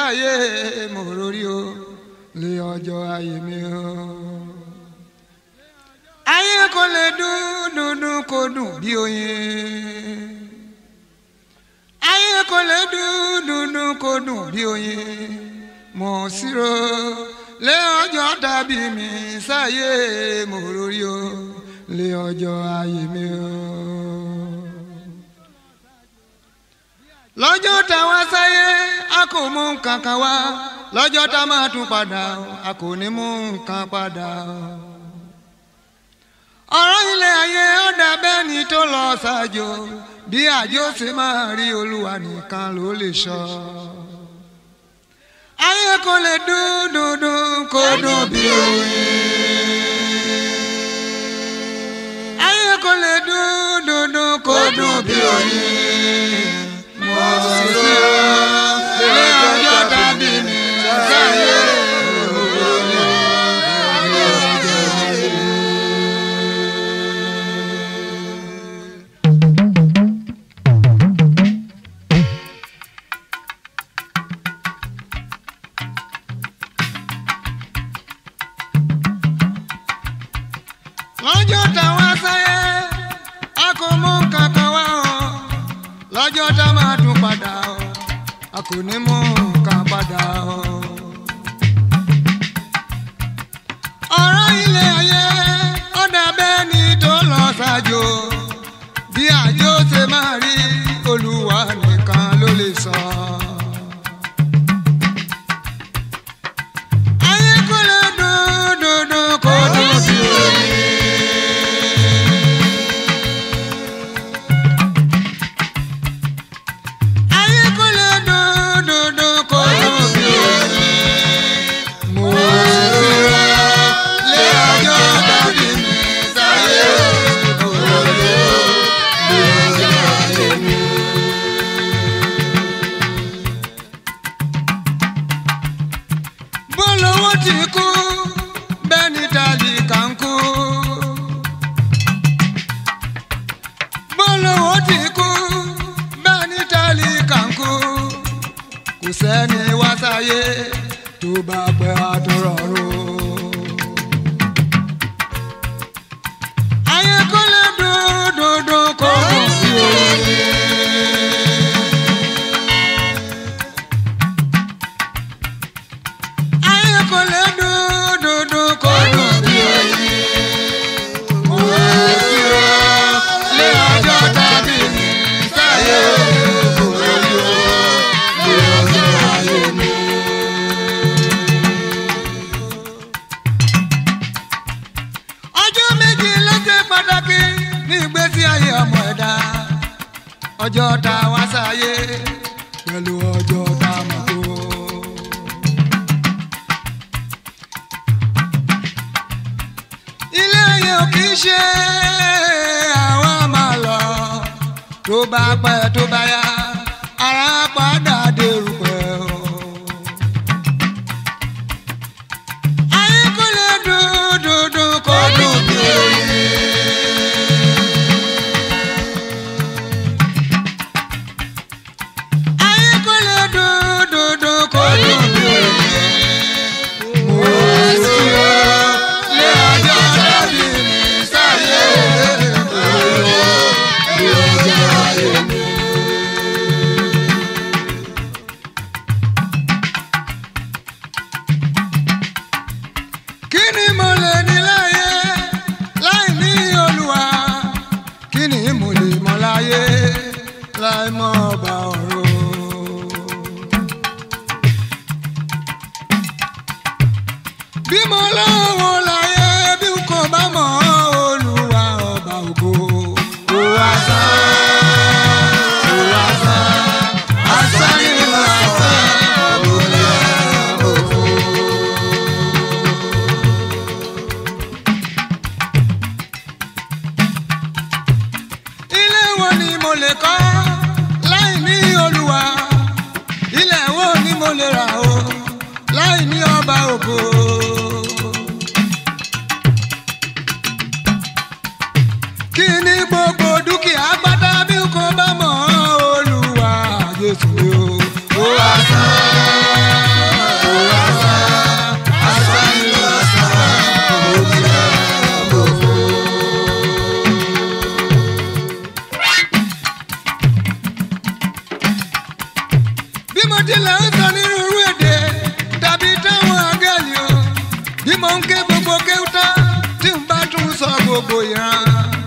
sáyé mo rórí o lé ọjọ́ ayé mi o. ayé kò lè dún dúndún kó dùn bí oyin. ayé kò lè dún dúndún kó dùn bí oyin. mo sírò lé ọjọ́ tàbí mi sáyé mo rórí o lé ọjọ́ ayé mi o. lọ́jọ́ tá a wá sáyé a kò mú nǹkan kan wá lọ́jọ́ tá a máa tún padà a kò ní mú nǹkan padà. ọ̀rọ̀ ilé ayé ó dàbẹ́ ni tó lọ ṣáájú bí àjò ṣe máa rí olúwa nìkan ló lè sọ. ayé kò lè dún dún dún kó dún bí oyin. ayé kò lè dún dún dún kó dún bí oyin mo sì lọ lé ọjọ́ tàbí mi sáyé olórí lọ́jọ́ táwa sáyé a kò mú kankan wá o lọ́jọ́ tá máa tún padà o a kò ní mú nǹkan padà o. ọ̀rọ̀ ilé ayé ó dàbẹ́ ni tó lọ ṣáájú bí àjò ṣe máa rí olúwa nìkan ló lè sọ. ayé kò lè dún dún dún kó dún sí oyin. ayé kò lè dún dún dún kó dún bí oyin. mo sì rọ lé ọjọ́ tàbí mi sáyé olórí lé ọjọ́ ayé mi. bólówó ti kú bẹ́ẹ̀ ni tálíkà ń kú. bólówó ti kú bẹ́ẹ̀ ni tálíkà ń kú. kò sẹ́ni wá sáyé tó bá pẹ́ àtúrọ̀rùn. ayé kò lè dún dún dún kó dùn sí oyin. ayé kò lè dún dún dún kó dùn bí oyin. mo sì rọ lé ọjọ́ tàbí mi sáyé olórí o lé ọjọ́ ayé mi. ọjọ́ méjì ló ṣe pàtàkì ní ìgbésí ayé ọmọ ẹ̀dá ọjọ́ tá a wá sáyé pẹ̀lú ọjọ́ tá a mọ̀ tó. ilé ayé ò kì í ṣe àwa máa lọ tó bá pẹ́ tó bá yá ara padà dèrú pẹ́ o. ayé kò lè dún dún dún kó dùn bí oyin. ayé kò lè dún dún dún kó dùn bí oyin. mo sì rọ lé ọjọ́ tàbí mi sáyé olówó lé ọjọ́ ayé mi. kí ni mo lè ní láyé láì ní olúwa kí ni mo lè mọ láyé láì mọ ọba ọ̀run. bí mo lọ́wọ́ láyé bí n kò bá mọ̀ olúwa ọba ògo. kò wá sán kò wá sán asán nínú asán òbí òfò. ilé wo ni mo lè kọ́ láì ní olúwa ilé wo ni mo lè rà o láì ní ọba ògo. mo tilẹ̀ ń sọ nínú irú èdè tàbí táwọn àgẹ́lì o bí mo ń ké gbogbo kéwútá tí n bá tún sọ gbogbo ìran.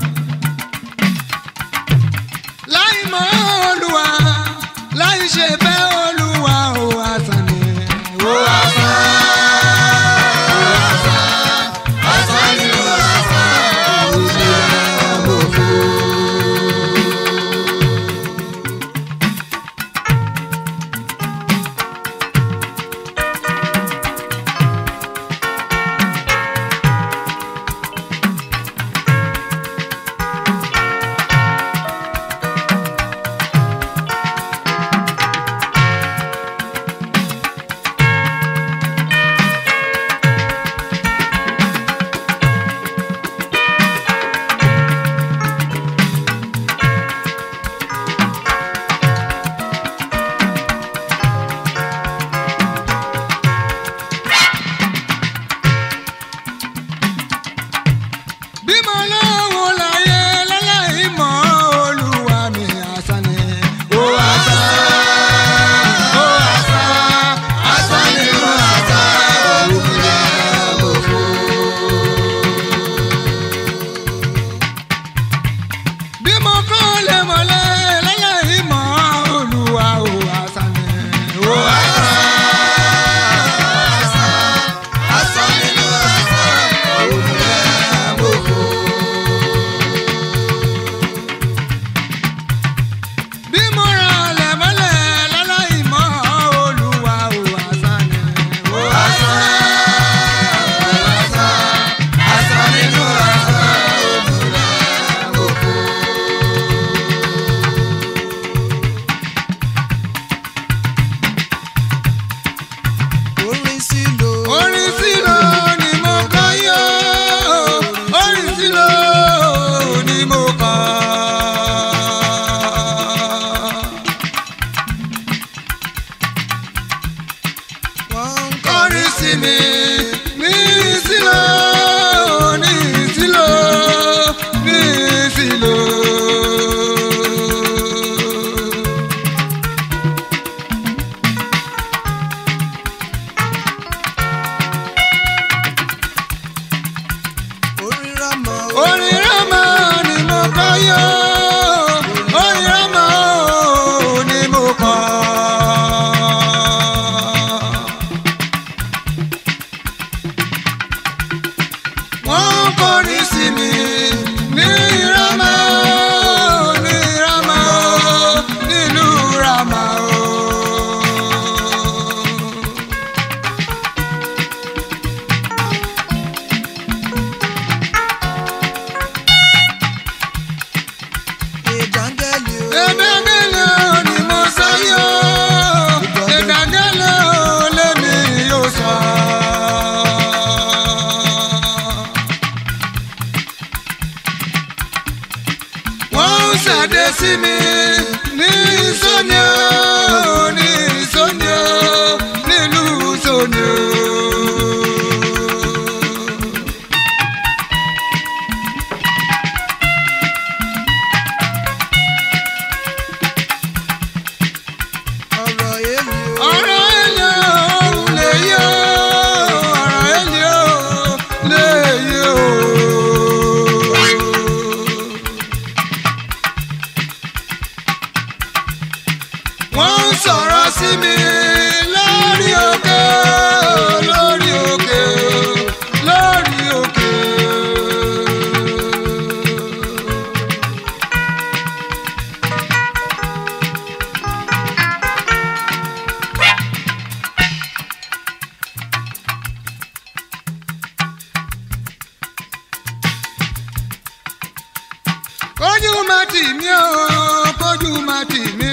láì mọ olúwa láì ṣe fẹ́ olúwa ò àsán ni ò àsán. ò àsán, àsán ni ò àsán, òṣìṣẹ́ àbòfo. bí mo lọ́wọ́ láyé láláì mọ́ olúwa mi àsán ni. ó àsán ó àsán àsán ni ó àsán òwúrọ̀ àbòfo. bí mo kọ́ lè mọ̀lẹ́ láláì mọ́ olúwa ó àsán ni. ó àsán àsán ni ó àsán òwúrọ̀ àbòfo. bí mo ra ọ̀lẹ̀ mọ́lẹ̀ láláì mọ́ olúwa ò àsán ni. ó àsán ó àsán àsán nínú àsán òmùlẹ̀ àbòkù. orin sílò. orin sílò ni mo kọ́ yó orin sílò ni mo kọ́. wọ́n ń kọrin sí mi ní sílò ní sílò ní sílò. orin rámọ. orin rámà ni mo kọ́ yó orin rámà ó ni mo kọ́. wọ́n kọrin sí mi ní rámà ó ní rámà ó nílùú rámà ó. ìdángẹ́lì o. Ìdágẹ́lẹ́ ni mo sọ yó. Ìdágẹ́lẹ́ lèmi yóò sọ. Wọ́n ń ṣàdé sí mi ní Sóni o, ní Sóni o, nílùú Sóni o. ọ̀rọ̀ èlì o. ọ̀rọ̀ ẹ̀lì òun lè yí o ọ̀rọ̀ ẹ̀lì òun lè yí o. wọ́n ń sọ̀rọ̀ sí mi lórí òkè lórí òkè lórí òkè. kójú má tì mí o kójú má tì mí.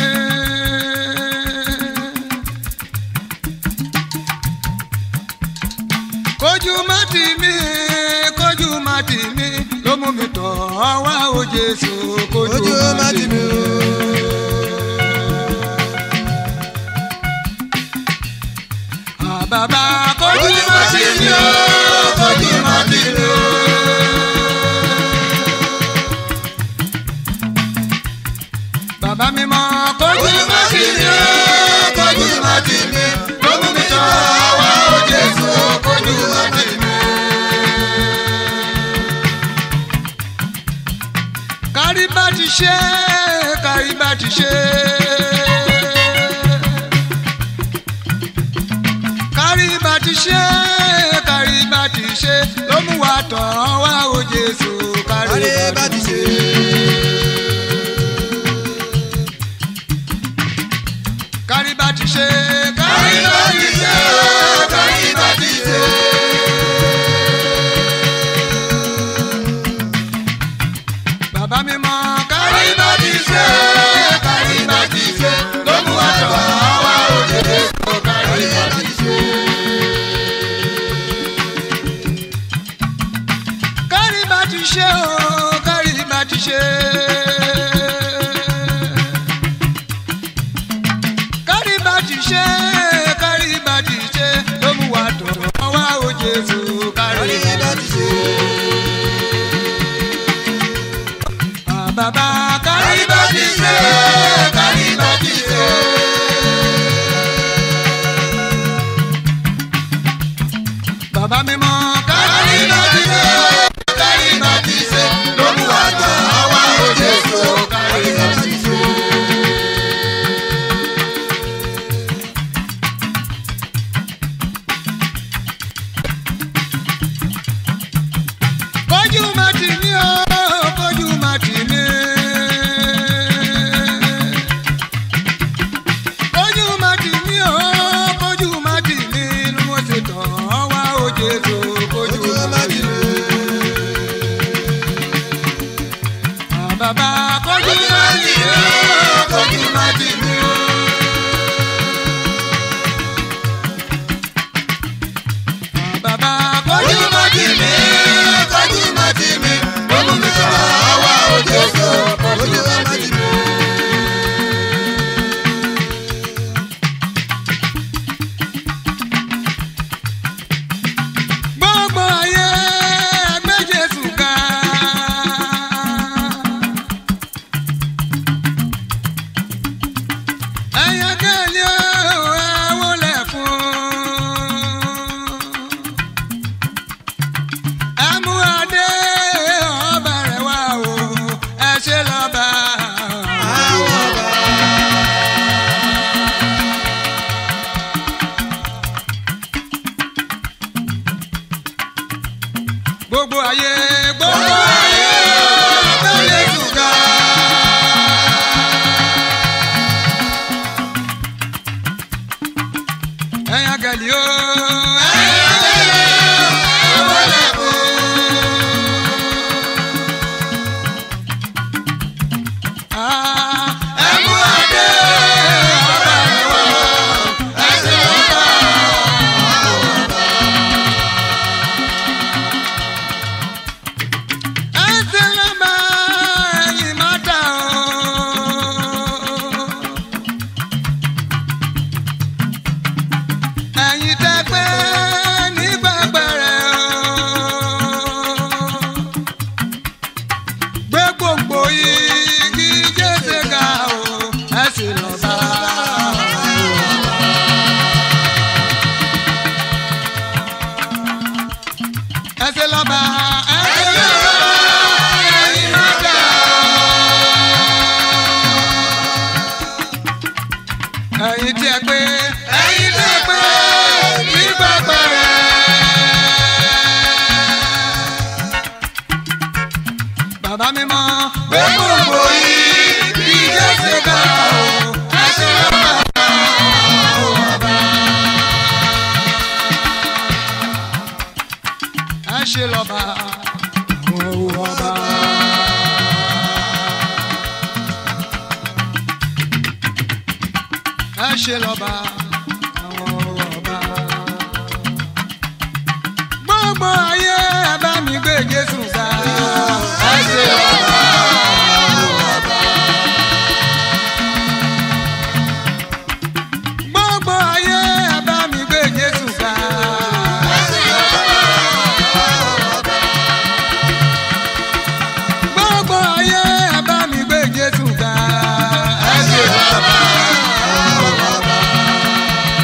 kójú má tì mí kójú má tì mí ló mú mi tọ̀ ọ́ wá o Jésù kójú ojú má ti mi o. àbàbà kójú má tì mí o kójú má tì mí o. bàbá mi mọ kójú má tì mí o kójú tì mí ló mú mi tọ́ wá ó Jésù kójú má tì mí. kárí bá ti ṣe kárí bá ti ṣe. kárí bá ti ṣe kárí bá ti ṣe ló mú wa tọ̀ wá ó Jésù kárí Kárí bá ti ṣe. kárí bá ti ṣe kárí bá ti ṣe kárí bá ti ṣe. bàbá mi mọ kárí bá ti ṣe kárí bá ti ṣe ló mú wa tọ̀ wá ó Jésù kárí bá ti ṣe. kárí bá ti ṣe o kárí bá ti ṣe. kárí bá ti ṣe kárí bá ti ṣe ló mú wa tọ̀ wá o Jésù kárí Kárí bá bá ti ti ṣe. ṣe. Ah, bàbá kárí bá ti ṣe kárí bá ti ṣe. bàbá mi mọ kárí bá ti ṣe kárí bá ti ṣe ló mú wa tọ̀ wá o Jésù kárí bá ti ṣe. kójú má tì mí o kójú má tì mí. kójú má tì mí o kójú má tì mí ni mo ṣe tọ̀ ọ́ wá o Jésù kójú Ojú má má tì ti mí. lè. Ah, bàbá kójú má tì mí o kójú má tì mí o. Ah, bàbá kójú má tì mí kójú má tì mí ó mú mi tọ̀ ọ́ wá o Jésù kójú Ojú má má tì ti mí. lè. gbogbo ayé ẹgbẹ́ Jésù ga. ẹ̀yà kẹ́lẹ́ o ẹ wọlé fún. ẹ mú adé ọba rẹ̀ wá o ẹ ṣe lọ́ba. Àwọn ọba. gbogbo ayé gbogbo ayé ẹgbẹ́ Jésù ga. ẹ̀yà kẹ́lẹ́ o ẹ̀yà kẹ́lẹ́ o ẹ wọlé fún. ẹ mú adé ọba rẹ̀ wá ẹ ṣe lọ́ba. ẹsẹ̀ lọ́ba ẹ̀yìn má dà o. ẹ̀yin tẹ́ pé nígbà pẹ̀rẹ̀ o. gbé gbogbo igi jésè ga o ẹ̀sìn lọ́ba. ẹsẹ̀ lọ́ba ẹsẹ̀ lọ́ba ẹ̀yin má dà o. ẹ̀yin tí ẹ pé ẹ̀yin tí ẹ pé nígbà pẹ̀rẹ̀. bàbá mi mọ gbé gbogbo yìí bí jésù ká o ẹsẹ̀ lọ́ba o ọba. ẹ ṣe lọ́ba àwọn ọba. ẹ ṣe lọ́ba àwọn ọba. gbogbo ayé ẹ bá mi gbé Jésù ga. ẹ ṣe lọ́ba àwọn ọba. gbogbo ayé ẹ bá mi gbé Jésù ga. ẹ ṣe lọ́ba àwọn ọba. gbogbo ayé ẹ bá mi gbé Jésù ga. ẹ ṣe lọ́ba àwọn ọba.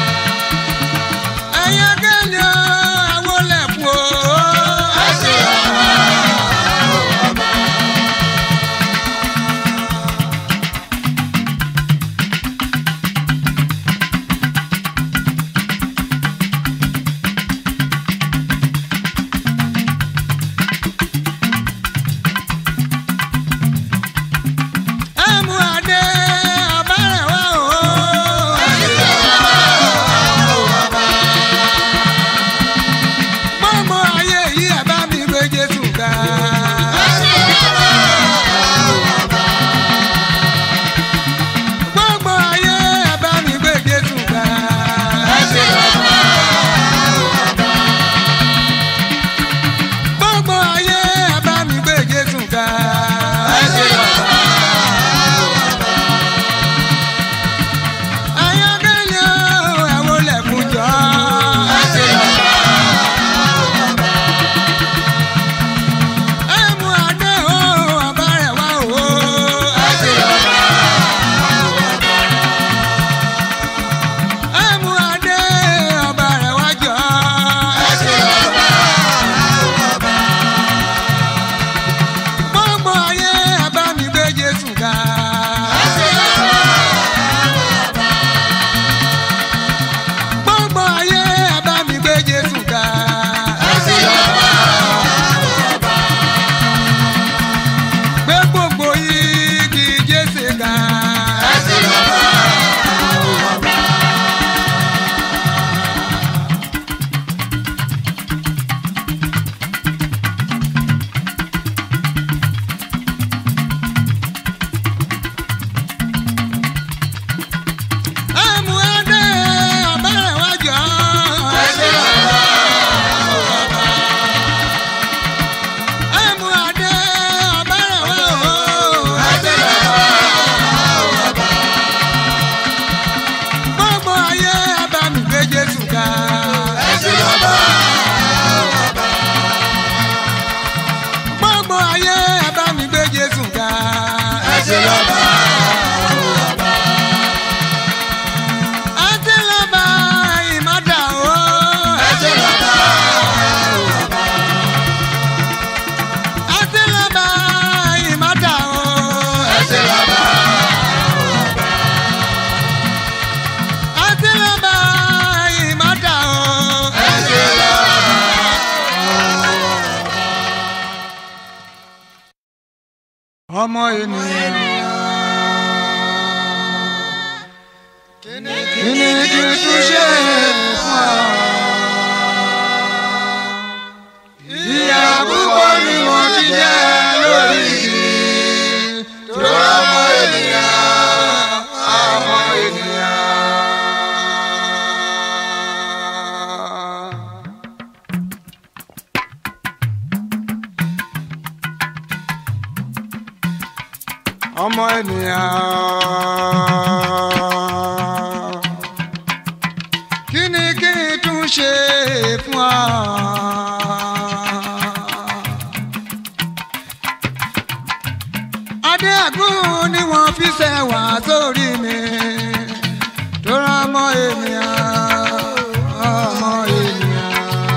ọmọ ènìyàn. kí ni kí n tún ṣe fún ọ. ìyà púpọ̀ ni mo ti jẹ lórí igi tó ọmọ ènìyàn ọmọ ènìyàn. ọmọ ènìyàn. kí ni kí n tún ṣe fún ọ. adé àgún ni wọ́n fi ṣẹ̀wá sórí mi tó rán ọmọ ènìyàn ọmọ ènìyàn.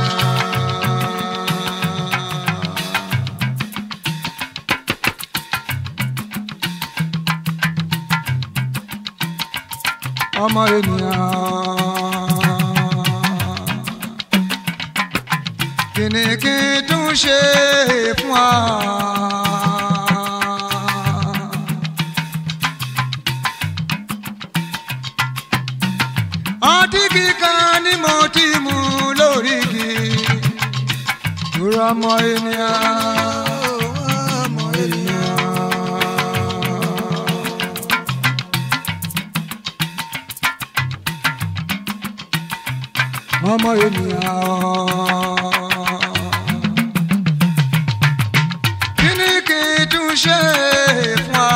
ọmọ ènìyàn. kí ni kí n tún ṣe fún ọ. ọtí kíkan ni mo ti mú lórí igi. Dúró ọmọ ènìyàn. ọmọ ènìyàn. ọmọ ènìyàn. kí ni kí n tún ṣe fún ọ.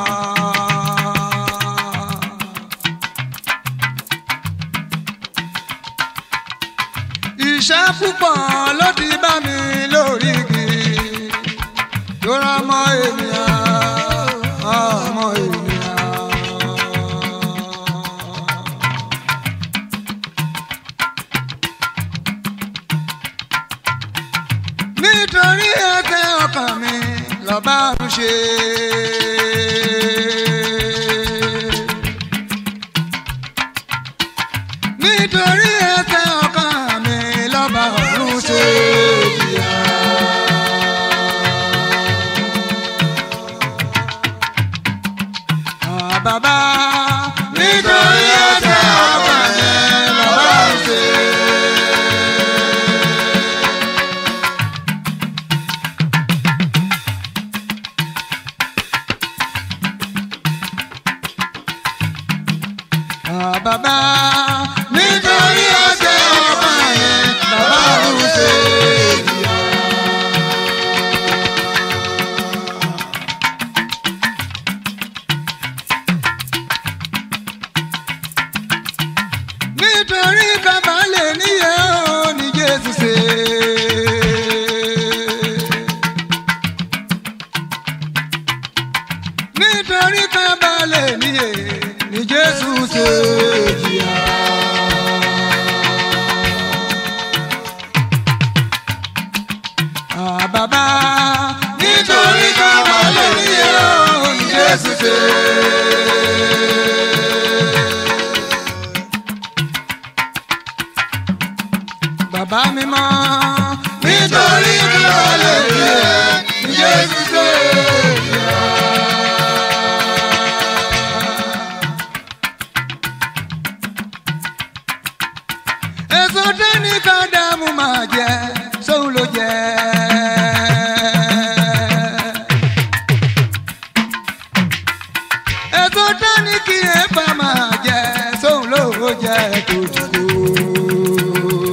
iṣẹ́ púpọ̀ ló ti bá mi lórí igi tó rán ọmọ ènìyàn ọmọ ènìyàn. nítorí ẹsẹ̀ ọkàn mi lọ́ba ń ṣe. nítorí ẹsẹ̀ ọkàn mi lọ́ba ń ṣe. Ah, Bàbá nítorí ẹsẹ̀ ọkàn mi lọ́ba ń ṣe. Ah, bàbá nítorí ẹsẹ̀ ọba yẹn bàbá ń ṣe ìyá. nítorí bàbá lè níyẹ ó ní Jésù ṣe. nítorí bàbá lè níyẹ ní Jésù ṣe jìyà. Ah, bàbá nítorí bàbá lè níyẹ ó ní Jésù ṣe. bàbá mi mọ́. nítorí bàbá lè níyẹ ní Jésù ṣe jìyà. èso dání ká dààmú máa jẹ sóun ló jẹ. èso dání kí ẹ̀fà máa jẹ sóun ló jẹ tó dùkú.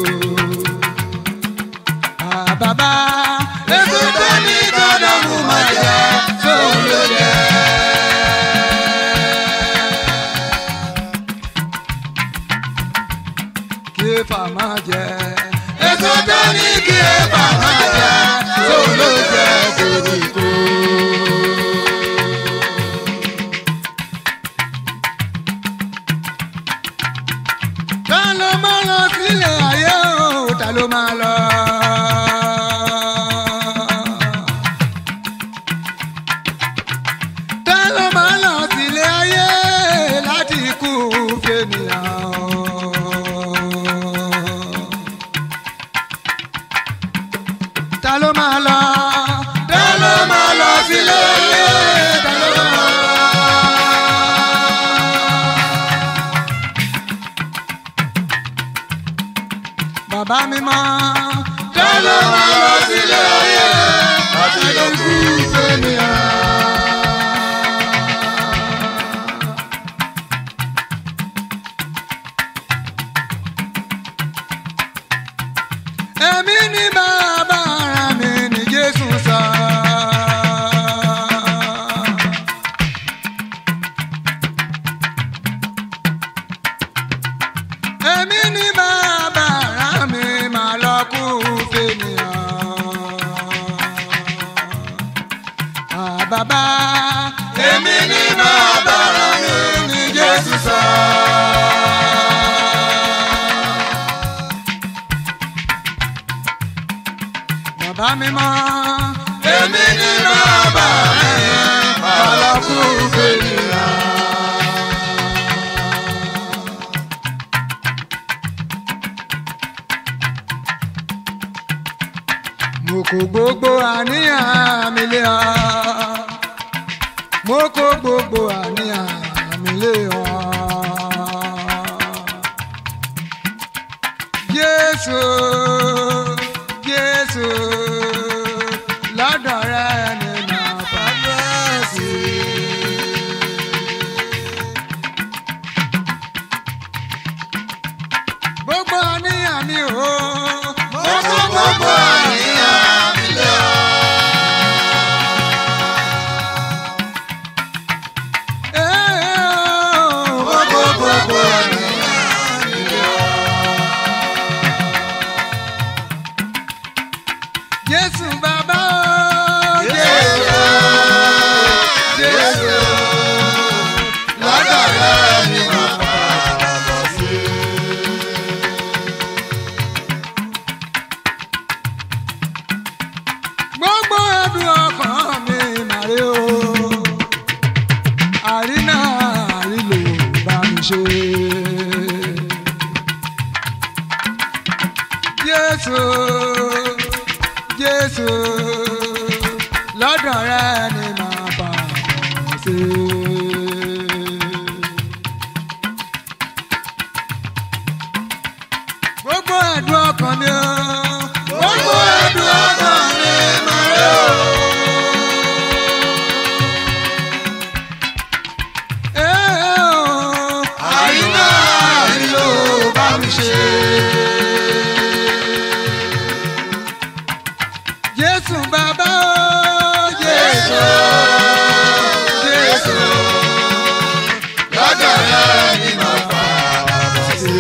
Ah, bàbá èso dání ká dààmú máa jẹ sóun ló jẹ. kí ẹ̀fà máa jẹ. èso dání kí ẹ̀fà máa jẹ sóun ló jẹ tó dùkú. ta ló máa lọ sílẹ̀ ayé o ta ló máa lọ. ta ló máa lọ sílẹ̀ ayé láti kú fènìyàn. ta ló máa lọ. ta ló máa bàbá mímọ́. Ta ló máa lọ sílé ayé láti lọ kú fẹ́nìyàn? Èmi ni bàbá ara mi ní Jésù sọ. Èmi ni bàbá ara mi máa lọ kú fènìyàn. Àbàbá Èmi ni bàbá ara mi ní Jésù sọ. bàbá mímọ́. Èmi ni bàbá ara mi máa lọ kú fẹ́nìyàn. mo kó gbogbo àníyàn mi lé ọ mo kó gbogbo àníyàn mi lé ọ. Jésù Jésù lọ́dọ̀ rẹ ni màá bàbá sí. gbogbo àníyàn mi ò. Mo kó gbogbo àníyàn mi lé ọ. Mo kó gbogbo àníyàn mi lé ọ. Jésù bàbá o. Jésù, Jésù, lọ́dọ̀ rẹ ni mo padà bọ̀ sí. gbogbo ẹdùn ọkàn mi màrí o. àrínà àrílò bá mi ṣe. Jésù Jésù lọ́dọ̀ rẹ ni màá bá wọn ṣe. gbogbo ẹ̀dùn ọkàn mi o. Gbogbo ẹ̀dùn ọkàn mi máa rí o. Ee o. Àyínà àrílò bá mi ṣe. Jésù bàbá o. Jésù. Jésù, lọ́dọ̀ rẹ ni mo padà bọ̀ sí.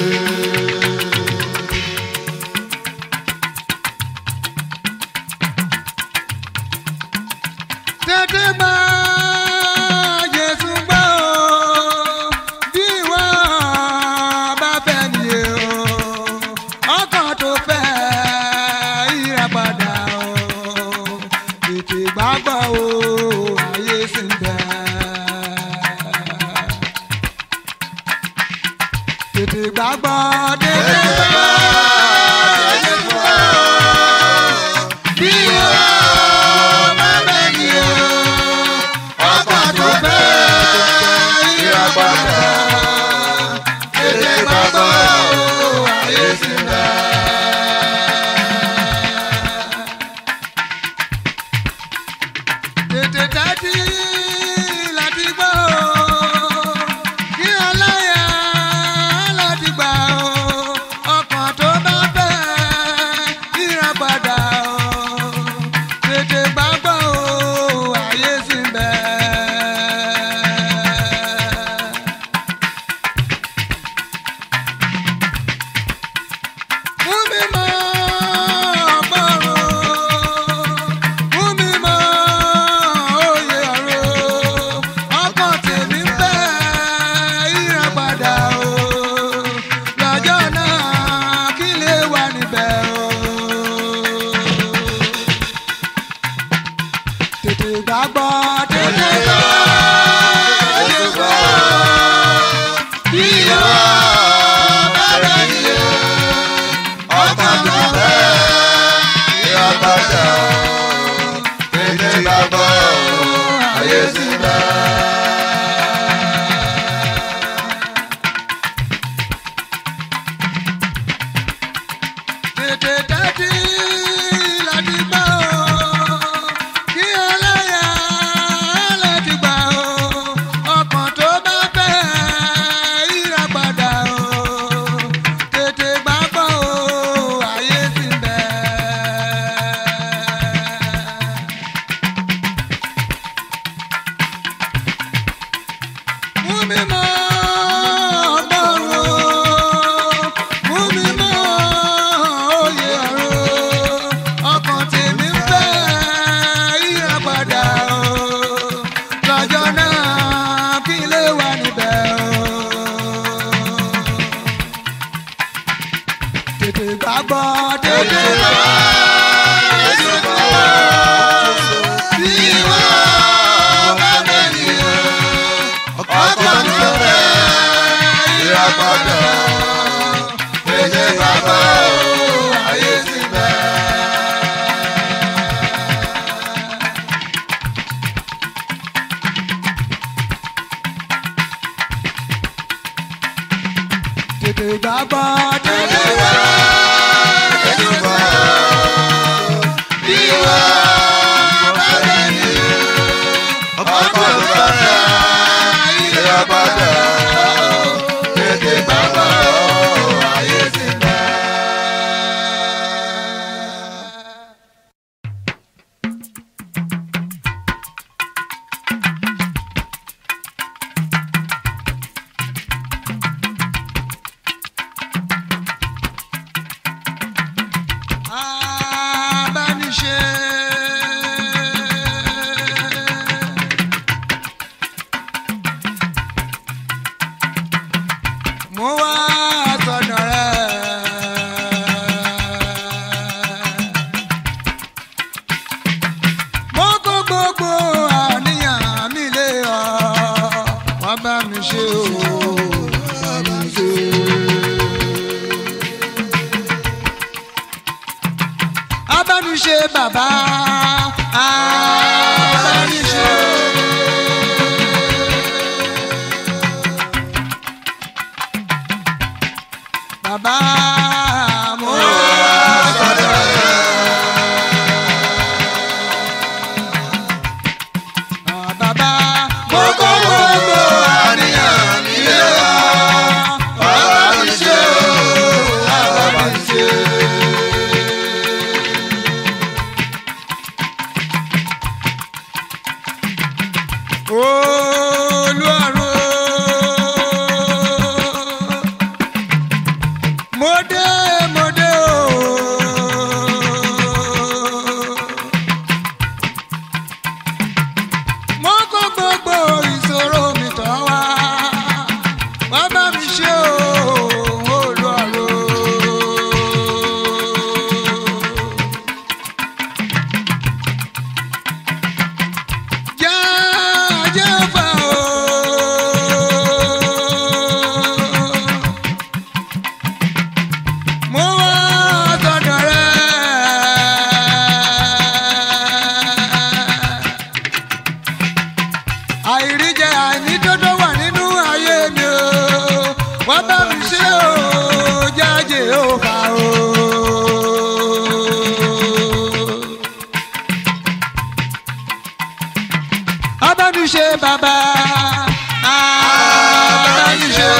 Tètè gbà Jésù gbà o. Bí ìwọ bá fẹ́ nìyẹn o. Ọkàn tó fẹ́ ìràpadà o. Tètè gbàgbọ́ o. Ayé sì ń bẹ. Tètè gbàgbọ́ tètè gbàgbọ́. Jésù gbà o. Bí ìwọ bá fẹ́ nìyẹn o. Ọkàn tó fẹ́ ìràpadà. Tètè gbàgbọ́ o. Ayé sì ń bẹ. tètè tẹ́tí láti gbọ́ o kí aláya láti gbà o ọkàn tó bá gbọ́ dédé bá Jésù bá bí wọ́n bá bẹ̀rẹ̀ ọkọ̀ tó fẹ́ ìràpadà tètè bàbá o ayé ti bẹ̀. tètè bá gbọ́ dédé wá Jésù bá bí wọ́n bá bẹ̀rẹ̀ ọkọ̀ tó fẹ́ ìràpadà tètè bàbá o ayé ti bẹ̀. abániṣe. mo wá sọ̀dọ̀ rẹ̀. mo kó gbogbo àníyàn mi lé ọ wọ́n bá mi ṣe o wọ́n bá mi ṣe. abániṣe bàbá abániṣe. bàbá mo sọ̀rọ̀ rẹ̀. bàbá mo kó gbogbo àníyàn mi lé ọ. bàbá mi ṣe o bàbá mi ṣe. olùwàrò mo dé mo dé o. mo kó gbogbo ìṣòro mi tọ́ wá wá bá mi ṣe o olùwàrò. jẹ́ jẹ́ fà o. mo wá sọ̀dọ̀ rẹ̀. àìríjẹ àìnídọ́dọ́ wà nínú ayé mi o wọ́n bá mi ṣe o jáde ó fà o. abániṣe bàbá abániṣe.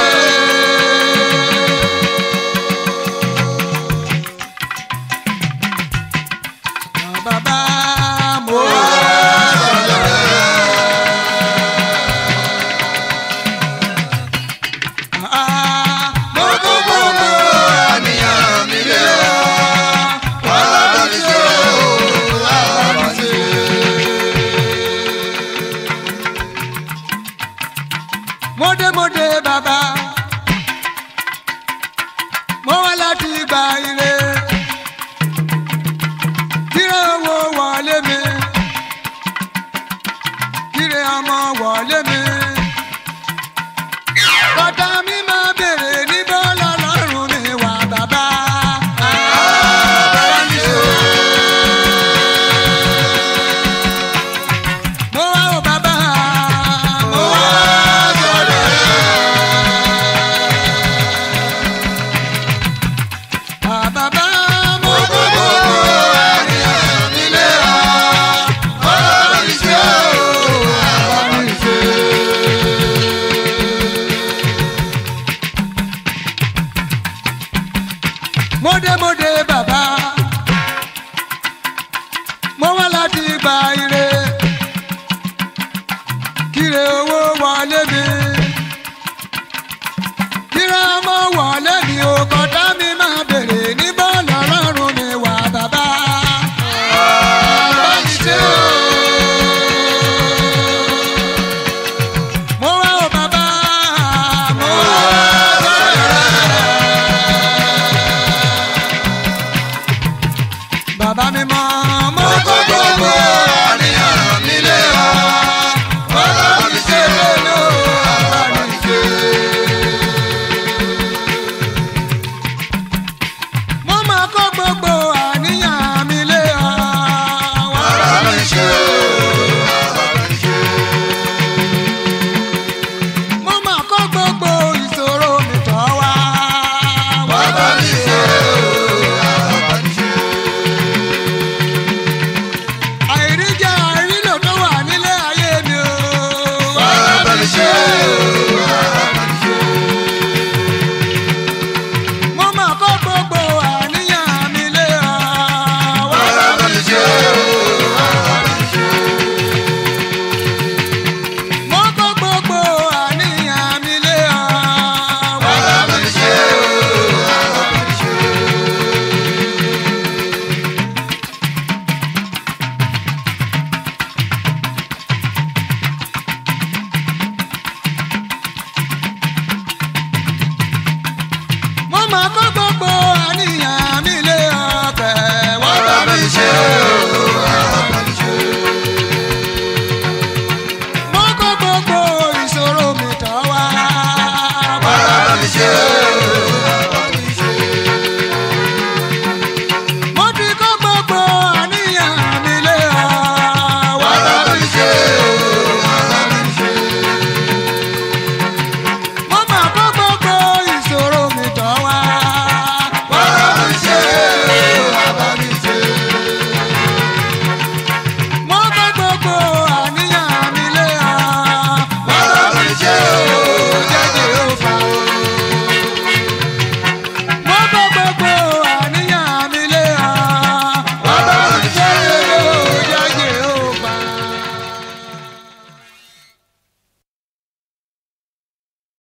bàbá mo sọ̀rọ̀ rẹ̀. mo kó gbogbo àníyàn mi lé ọ. Wọ́n bá mi ṣe o, wọ́n bá mi ṣe. mọ́démọ́dé bàbá mo wá láti gba ire kíre owó wọlé mi kíre ọmọ wọlé mi bàtà mi máa bèrè ní bọ́lá lọ́rùn mi wà bàbá. Bá mi ṣe o. mo wá o bàbá mo wá sọ̀rọ̀ rẹ̀. bàbá mo Gbogbo gbogbo àníyàn mi lé ọ. Wọ́n bá mi ṣe o, wọ́n bá mi ṣe. mọ́démọ́dé bàbá mo wá láti gba ire kíre owó wọlé mi kíre ọmọ wọlé mi ò kọ́tà mi máa bèrè ní bọ́ọ̀lù ọlọ́run mi wà bàbá. Bá mi ṣe o. mo wá o bàbá mo wá Sọ̀rọ̀ rẹ̀. máa bá